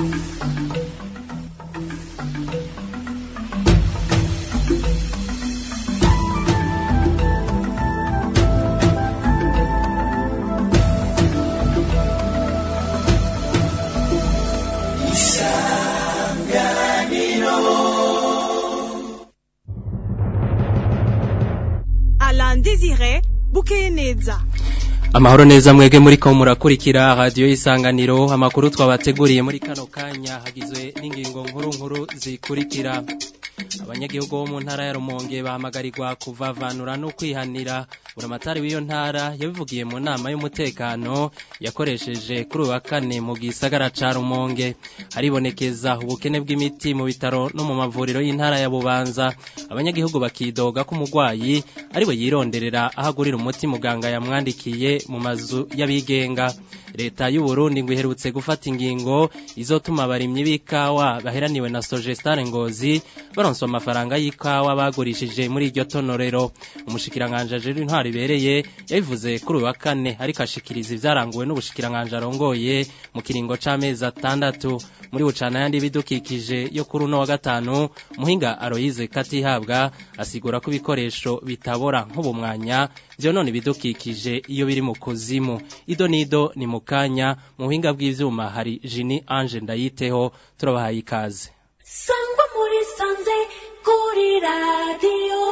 Alain Désiré bukeye neza amahoro neza mwege muri ko murakurikira radiyo y'isanganiro amakuru twabateguriye muri kano kanya hagizwe n'ingingo nkuru nkuru zikurikira abanyagihugu bo mu ntara ya rumonge bahamagarirwa kuvavanura no kwihanira buramatari w'iyo ntara yabivugiye mu nama y'umutekano yakoresheje kuri uyu wa kane mu gisagara ca rumonge haribonekeza ubukene bw'imiti mu bitaro no mu mavuriro y'intara ya bubanza abanyagihugu bakidoga ko umurwayi ariwe yironderera aho agurira umuti muganga yamwandikiye mu mazu y'abigenga leta y'u Burundi ngo iherutse gufata ingingo izotuma abarimyi b'ikawa baheraniwe na Sogestare Ngozi baronswa amafaranga y'ikawa bagurishije muri iryo tonorero umushikiranganje ajejwe intwari ibereye yabivuze kuri uyu wa kane ariko ashikiriza ivyaranguwe n'ubushikiranganje arongoye mu kiringo c'amezi atandatu muri bucana yandi bidukikije yo kuri uno wa gatanu muhinga Aloyize Katihabwa asigura ko ibikoresho bitabora nk'ubumwanya vyonona ibidukikije iyo biri mu kuzimu ido nido ni mukanya mu buhinga bw'ivyuma hari Jini Ange ndayiteho turabahaye ikaze sangwa muri sanze kuri radiyo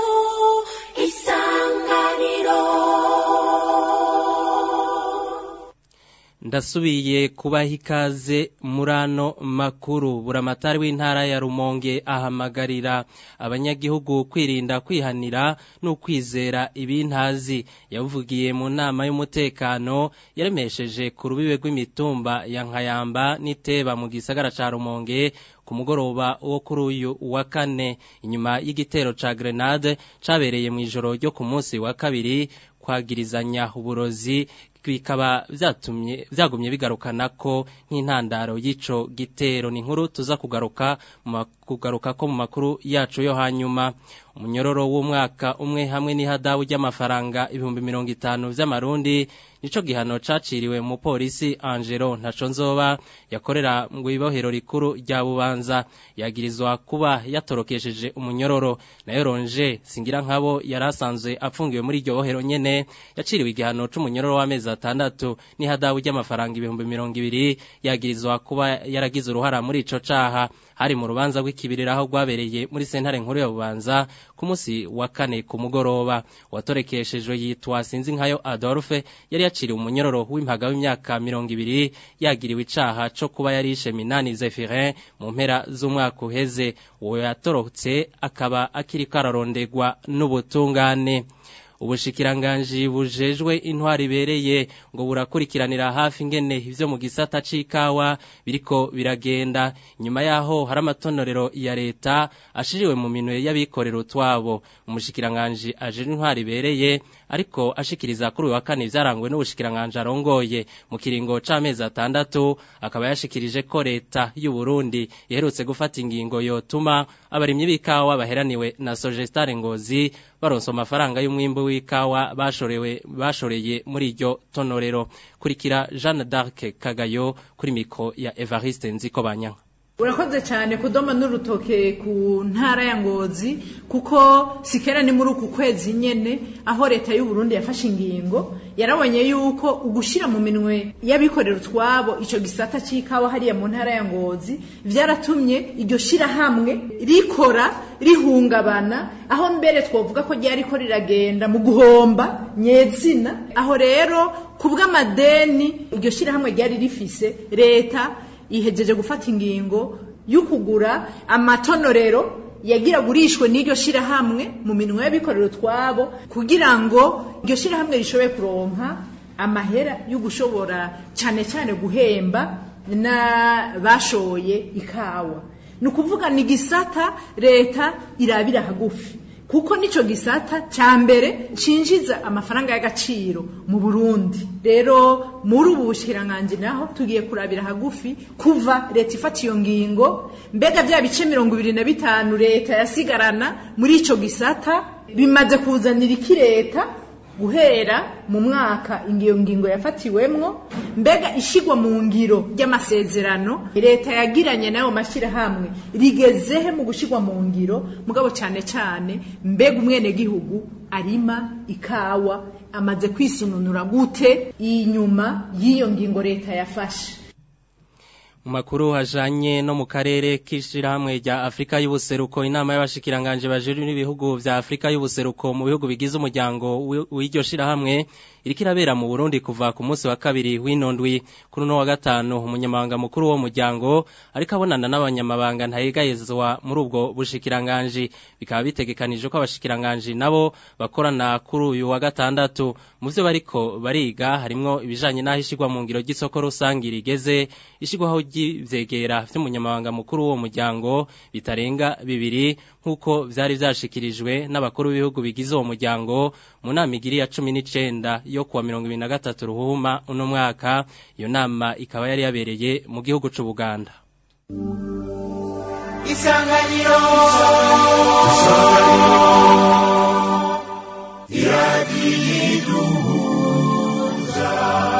isanganiro ndasubiye kubaha ikaze muri ano makuru buramatari w'intara ya rumonge ahamagarira abanyagihugu kwirinda kwihanira no kwizera ibintazi yavugiye mu nama y'umutekano yaremesheje ku rubibe rw'imitumba ya nkayamba n'iteba mu gisagara ca rumonge ku mugoroba wo kuri uyu wa kane inyuma y'igitero ca grenade cabereye mu ijoro ryo ku munsi wa kabiri kwagirizanya uburozi bikaba vyatumye vyagumye bigarukana ko nk'intandaro y'ico gitero ni nkuru tuza kugaruka kugaruka ko mu makuru yacu yo hanyuma umunyororo w'umwaka umwe hamwe n'ihadabu ry'amafaranga ibihumbi mirongo itanu vy'amarundi nico gihano caciriwe mu polisi Angelo ntaco nzoba yakorera mu ibohero rikuru rya Bubanza yagirizwa kuba yatorokesheje umunyororo nayo ronje singira nkabo yarasanzwe apfungiwe muri iryo bohero nyene yaciriwe igihano c'umunyororo w'amezi atandatu n'ihadabu ry'amafaranga ibihumbi mirongo ibiri yagirizwa kuba yaragize uruhara muri ico caha hari mu rubanza rw'ikibirira aho rwabereye muri sentare nkuru ya Bubanza ku munsi wa kane ku mugoroba watorekeshejwe yitwa sinzi nkayo Adolphe yari yaciriwe umunyororo w'impaga w'imyaka mirongo ibiri yagiriwe icaha co kuba yarishe Minani Zephirin mu mpera z'umwaka uheze uwo yatorotse akaba akiriko ararondegwa n'ubutungane ubushikiranganji bujejwe intwari ibereye ngo burakurikiranira hafi ingene ivyo mu gisata c'ikawa biriko biragenda nyuma yaho hari amatonorero ya leta ashiriwe mu minwe y'abikorera utwabo umushikiranganji ajejwe intwari ibereye ariko ashikiriza kuri uyu wa kane ivyaranguwe n'ubushikiranganji arongoye mu kiringo c'amezi atandatu akaba yashikirije ko leta y'u Burundi iherutse gufata ingingo yotuma abarimyi b'ikawa baheraniwe na Sogestare Ngozi baronsa amafaranga y'umwimbu w'ikawa bashorewe bashoreye muri iryo tonorero kurikira Jeanne d'Arc Kagayo kuri miko ya Evariste Nziko Banyanka urakoze cyane kudoma n'urutoke ku ntara ya ngozi kuko sikera ni muri uku kwezi nyene aho leta y'u Burundi yafashe ingingo yarabonye yuko ugushira mu minwe y'abikorera utwabo ico gisata c'ikawa hariya mu ntara ya ngozi vyaratumye iryo shira hamwe rikora rihungabana aho mbere twovuga ko ryari ko riragenda mu guhomba nyezina aho rero kubw'amadeni iryo shira hamwe ryari rifise leta ihejeje gufata ingingo yo kugura amatonorero yagira gurishwe n'iryo shirahamwe mu minwe y'abikorera utwabo kugira ngo iryo shirahamwe rishobore kuronka amahera yo gushobora cyane cyane guhemba n'abashoye ikawa ni ukuvuga ni gisata leta irabira hagufi kuko nico gisata ca mbere cinjiza amafaranga y'agaciro mu Burundi rero muri ubu bushikiranganje naho tugiye kurabira hagufi kuva leta ifata iyo ngingo mbega bya bice mirongo ibiri na bitanu leta yasigarana muri ico gisata bimaze kuzanira iki leta guhera mu mwaka iyo ngingo yafatiwemwo mbega ishigwa mu ngiro ry'amasezerano leta yagiranye n'ayo mashyirahamwe rigezehe mu gushigwa mu ngiro mugabo cyane cyane mbega umwenegihugu arima ikawa amaze kwisununura gute inyuma y'iyo ngingo leta yafashe mu makuru hajanye no mu karere k'ishirahamwe rya Afrika y'ubuseruko inama y'abashikiranganje bajejwe n'ibihugu vya Afrika y'ubuseruko mu bihugu bigize umuryango w'iryo shirahamwe iriko irabera mu Burundi kuva ku munsi wa kabiri w'inondwi kuri no wa gatanu umunyamabanga mukuru wo muryango ariko abonana n'abanyamabanga ntayegayezwa muri ubwo bushikiranganje bikaba bitegekanije ko abashikiranganje nabo bakorana kuri uyu wa gatandatu mu byo bariko bariga harimwo ibijanye n'aho ishigwa mu ngiro ry'isoko rusange rigeze ishigwaho ry'ivyegera vy'umunyamabanga mukuru wo muryango bitarenga bibiri nk'uko vyari vyashikirijwe n'abakuru b'ibihugu bigize uwo muryango mu nama igiri ya cumi n'icenda yo kuwa mirongo ibiri na gatatu ruhuma uno mwaka iyo nama ikaba yari yabereye mu gihugu c'ubuganda isanganiro iradiyiduhuza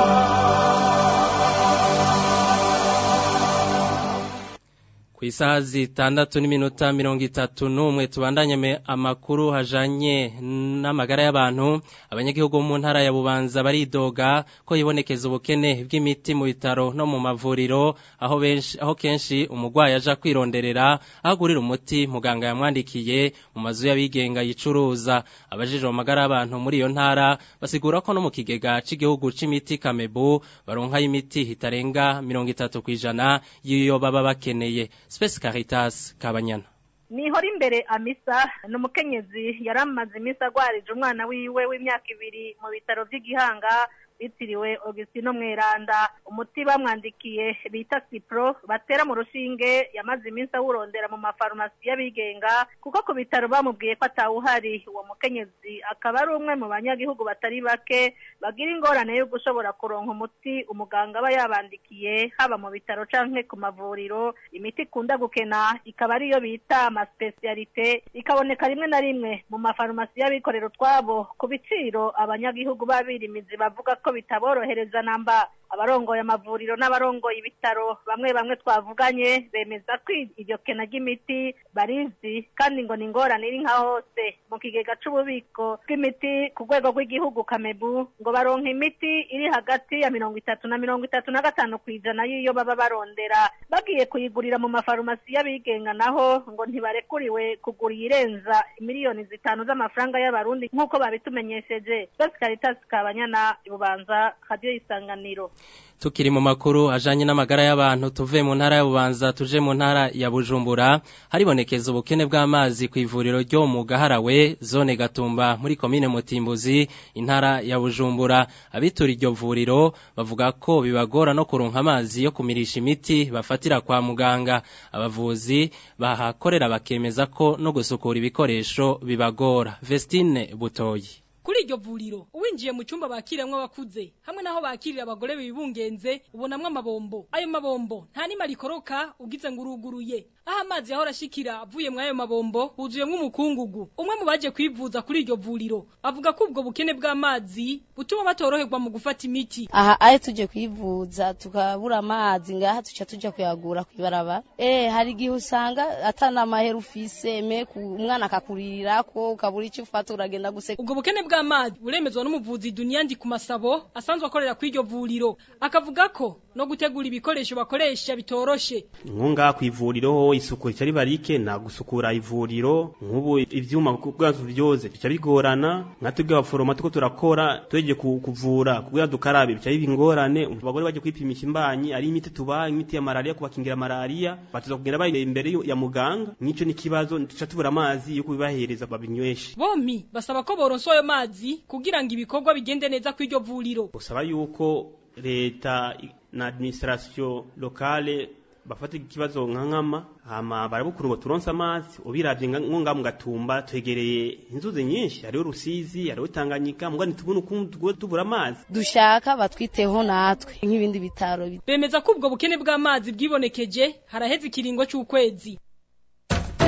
ku isaha zitandatu n'iminota mirongo itatu n'umwe tubandanye amakuru hajanye n'amagara y'abantu abanyagihugu bo mu ntara ya bubanza baridoga ko yibonekeza ubukene bw'imiti mu bitaro no mu mavuriro aho benshi aho kenshi umurwayi aja kwironderera aho agurira umuti muganga yamwandikiye mu mazu y'abigenga yicuruza abajije amagara y'abantu muri iyo ntara basigura ko no mu kigega cy'igihugu c'imiti kamebu baronkayo imiti itarenga mirongo itatu kw'ijana y'iyo baba bakeneye Space Caritas Kabanyana nihora imbere amisa ni umukenyezi yari amaze iminsi agwarije umwana wiwe w'imyaka ibiri mu bitaro by'igihanga bitiriwe Augustino Mweranda umuti bamwandikiye bita Cipro batera mu rushinge yamaze iminsi awurondera mu mafarumasi y'abigenga kuko ku bitaro bamubwiye ko atawuhari uwo mukenyezi akaba ari umwe mu banyagihugu batari bake bagira ingorane yo gushobora kuronka umuti umuganga aba yabandikiye haba mu bitaro canke ku mavuriro imiti ikunda gukena ikaba ariyo bita amaspecialite ikaboneka rimwe na rimwe mu mafarumasi y'abikorera utwabo ku biciro abanyagihugu b'abirimizi bavuga ko bitaborohereza namba abarongoye amavuriro n'abarongoye ibitaro bamwe bamwe twavuganye bemeza ko iryo kena ry'imiti barizi kandi ngo ni ingorane iri nka hose mu kigega c'ububiko bw'imiti ku rwego rw'igihugu kamebu ngo baronka imiti iri hagati ya mirongo itatu na mirongo itatu na gatanu ku ijana y'iyo baba barondera bagiye kuyigurira mu mafarumasi y'abigenga naho ngo ntibarekuriwe kugura iyirenza miliyoni zitanu z'amafaranga y'abarundi nk'uko babitumenyesheje Space Caritas Kabanyana ibubanza radio isanganiro tukiri mu makuru ajanye n'amagara y'abantu tuve mu ntara ya Bubanza tuje mu ntara ya Bujumbura haribonekeza ubukene bw'amazi ku ivuriro ryo mu Gaharawe zone Gatumba muri komine Mutimbuzi intara ya Bujumbura abitura iryo vuriro bavuga ko bibagora no kuronka amazi yo kumirisha imiti bafatira kwa muganga abavuzi bahakorera bakemeza ko no gusukura ibikoresho bibagora Vestine Butoyi kuri iryo vuriro uwinjiye mu cyumba bakiremwo abakuze hamwe naho bakirira abagore bibungenze ubonamwo amabombo ayo mabombo nta nima rikoroka ugize ngo uruguruye aho amazi yahora ashikira avuye muri ayo mabombo huzuyemwo umukungugu umwe mu baje kwivuza kuri iryo vuriro avuga ko ubwo bukene bw'amazi butuma batoroherwa mu gufata imiti aha ayo tuje kwivuza tukabura amazi ngaha tuca tuja kuyagura kwibaraba eh hari igihe usanga atana mahera ufise me umwana akakurirako ukabura icyo ufata uragenda guseka ubwo bukene bw'amazi buremezwa n'umuvuzi duniya ndi ku masabo asanzwe akorera kuri iryo vuriro akavuga ko no gutegura ibikoresho bakoresha bitoroshe nkunga ku ivuriro isuku rica riba rike nta gusukura ivuriro nk'ubu ivyuma kugira tuvyoze bica bigorana nka twebwe abaforoma tuko turakora tweje kuvura kugira dukarabe bica biba ingorane abagore baje kwipimisha imbanyi ari imiti tubaha imiti ya malaria kubakingira malaria batuza kugenda bari imbere ya muganga nico ni kibazo tuca tubura amazi yo kubibahereza babinyweshe bompi basaba ko boronswa ayo mazi kugira ngo ibikorwa bigende neza ku iryo vuriro usaba yuko leta na administration locale bafata ikibazo nka nkama hama barabukuru ngo turonse amazi ubiravye ngonga mu gatumba twegereye inzuzi nyinshi hariho rusizi hariho tanganyika mbwa ntitubona ukuntu tubura amazi dushaka batwiteho natwe nk'ibindi bitaro bemeza ko ubwo bukene bw'amazi bwibonekeje haraheze ikiringo c'ukwezi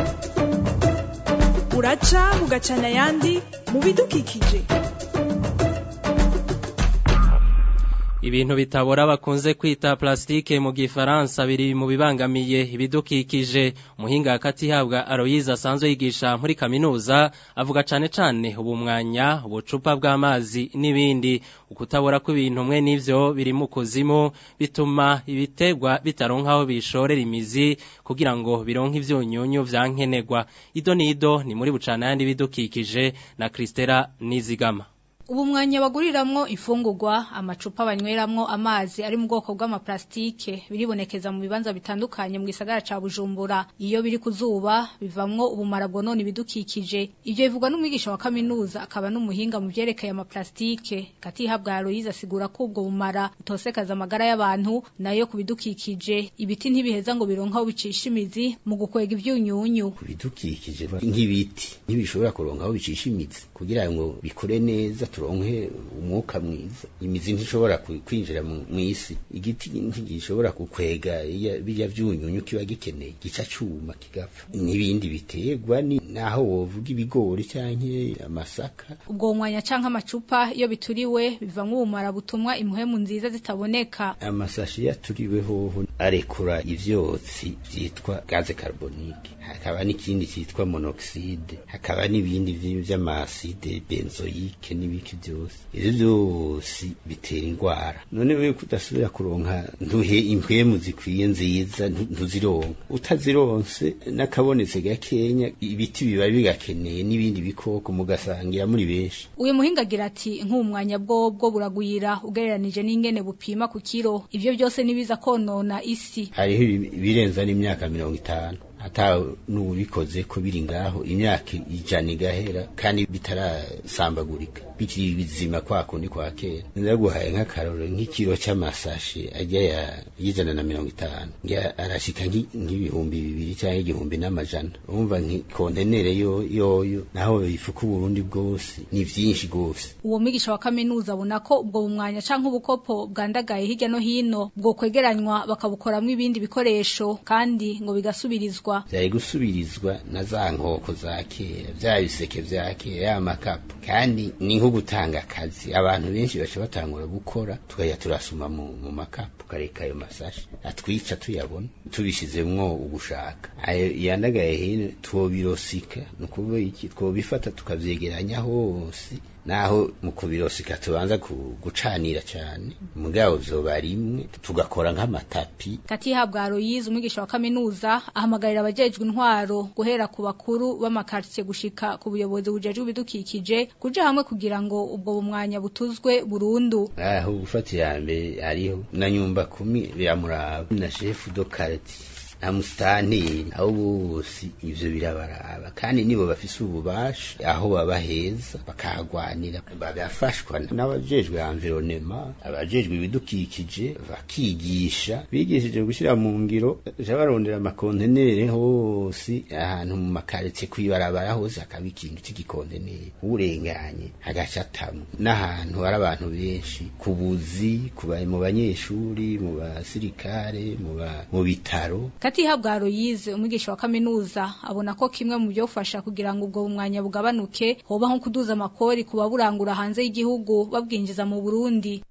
uraca bugacana ayandi mu bidukikije Ibintu bitabora bakunze kwita plastike mu gifaransa biri mu bibangamiye ibidukikije umuhinga hagati habwa Aloyize asanzwe yigisha muri kaminuza avuga cane cane ubumwanya ubucupa bw'amazi n'ibindi ukutabora kw'ibintu mwe n'ivyo biri mu kuzimu bituma ibitegwa bitaronka aho bishorera imizi kugira ngo bironke ivyunyunyu vyankenerwa ido nido ni muri bucana yandi bidukikije na Kristera Nizigama ubu mwanya baguriramwo ifungurwa amacupa banyweramwo amazi ari mu bwoko bw'amaplastike biribonekeza mu bibanza bitandukanye mu gisagara ca Bujumbura iyo biri kuzuba bivamwo ubumara bwonona ibidukikije ivyo bivugwa n'umwigisha wa kaminuza akaba n'umuhinga mu vyerekeye amaplastike katihabwa Aloyize asigura ko ubwo bumara utosekaza amagara y'abantu nayo ku bidukikije ibiti ntibiheza ngo bironka aho bicisha imizi mu gukwega ivyunyunyu ku bidukikije nk'ibiti ntibishobora kuronka aho bicisha imizi kugira ngo bikure neza turonke umwuka mwiza imizi ntishobora kwinjira mu isi igiti ntigishobora gukwega bijya vyunyunyu kiba gikeneye gica cuma kigapfa n'ibindi biterwa ni naho wovuga ibigori canke amasaka ubwo mwanya canke amacupa iyo bituriwe bivamwo ubumara butumwa impuhemu nziza zitaboneka amasashi yaturiwe hoho arekura ivyotsi vyitwa gaze carbonique hakaba n'ikindi cyitwa monoxide hakaba n'ibindi vy'amaside benzoyike n'ibiki byose ivyo byose bitera indwara none wewe kudasubira kuronka ntuhe impwemu zikwiye nziza ntuzironka utazironse n'akabonetse gakenya ibiti biba bigakeneye n'ibindi bikoko mugasangira muri benshi uyu muhinga agira ati nk'umwanya bwobwo buragwira ugereranije n'ingene bupima ku kiro ivyo byose nibiza konona isi hariho ibirenza n'imyaka mirongo itanu ata n'ubikoze ko biri ngaho imyaka ijana igahera kandi bitarasambagurika bikiri bizima kwa kundi kwa kera ndaguhaye nk'akaroro nk'ikiro c'amasashe ajya ya y'ijana na mirongo itanu ngira arashika nk'ibihumbi bibiri cyangwa igihumbi n'amajana urumva nk'ikontenere yo yoyo naho bifuka uburundi bwose ni vyinshi gose uwo mwigisha wa kaminuza abona ko ubwo bumwanya canke ubukopo bwandagaye hirya no hino bwo kwegeranywa bakabukoramwo ibindi bikoresho kandi ngo bigasubirizwa vyari gusubirizwa na za nkoko za kera vya biseke vya kera ya makapu kandi ni nko gutanga akazi abantu benshi baca batangura gukora tukajya turasuma mu, mu makapu tukareka ayo masashi atwica tuyabona tubishizemwo ugushaka ayo yandagaye hino twobirosika ni ukuvuga iki twobifata tukavyegeranya hose naho mu kubirosika tubanza gucanira cyane mugabo vyoba rimwe tugakora nk'amatapi katihabwa Aloyize umwigisha wa kaminuza ahamagarira abajejwe intwaro guhera ku bakuru b'amakartie gushika ku buyobozi bujejwe ibidukikije kuja hamwe kugira ngo ubwo bumwanya butuzwe burundu aho gufatira mbere ariho na nyumba kumi biramuraba na chef de quartier na musitanteri aho bose ivyo birabaraba kandi nibo bafise ububasha aho baba heza bakahagwanira bagafashwa n'abajejwe environnement abajejwe ibidukikije bakigisha bigishije gushira mu ngiro ja barondera amakontenere hose ahantu mu makaretse kwibarabara hose hakaba ikintu cy'igikontenere urenganye hagaca atamwe n'ahantu hari abantu benshi ku buzi mu banyeshuri mu basirikare mu bitaro katihabwa Aloyize umwigisha wa kaminuza abona ko kimwe mu byofasha kugira ngo ubwo bumwanya bugabanuke hoba nko kuduza amakori kuba burangura hanze y'igihugu babwinjiza mu Burundi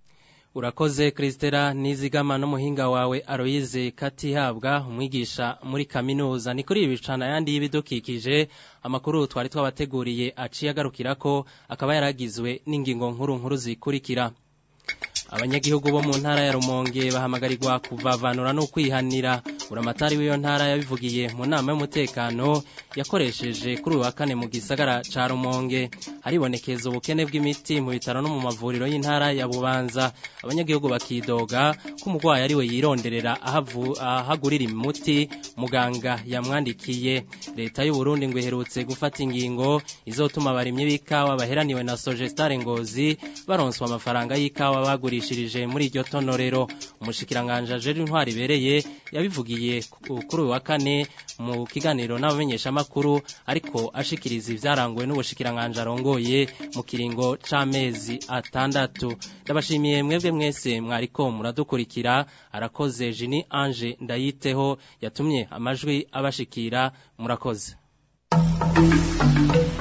Urakoze Kristera nizigama n'umuhinga wawe Aloyize Katihabwa umwigisha muri kaminuza ni kuri ibicana yandi y'ibidukikije amakuru twari twabateguriye aciye agarukira ko akaba yaragizwe n'ingingo nkuru nkuru zikurikira abanyagihugu bo mu ntara ya Rumonge bahamagarirwa kuvavanura no kwihanira uramatari w'iyo ntara yabivugiye mu nama y'umutekano yakoresheje kuri uwa kane mu gisagara ca Rumonge haribonekeza ubukene bw'imiti mu bitaro no mu mavuriro y'intara ya Bubanza abanyagihugu bakidoga ko umurwayi ari we yironderera ahagurira imuti muganga yamwandikiye leta y'u Burundi ngo iherutse gufata ingingo izotuma abarimyi b'ikawa baheraniwe na Sogestare Ngozi baronswa amafaranga y'ikawa baguri yagurishirije muri iryo tonorero umushikiranganje ajeri intwari ibereye yabivugiye kuri uyu wa kane mu kiganiro n'abamenyesha makuru ariko ashikiriza ivyaranguwe n'ubushikiranganje arongoye mu kiringo c'amezi atandatu ndabashimiye mwebwe mwese mwariko muradukurikira arakoze Jini Ange ndayiteho yatumye amajwi abashikira murakoze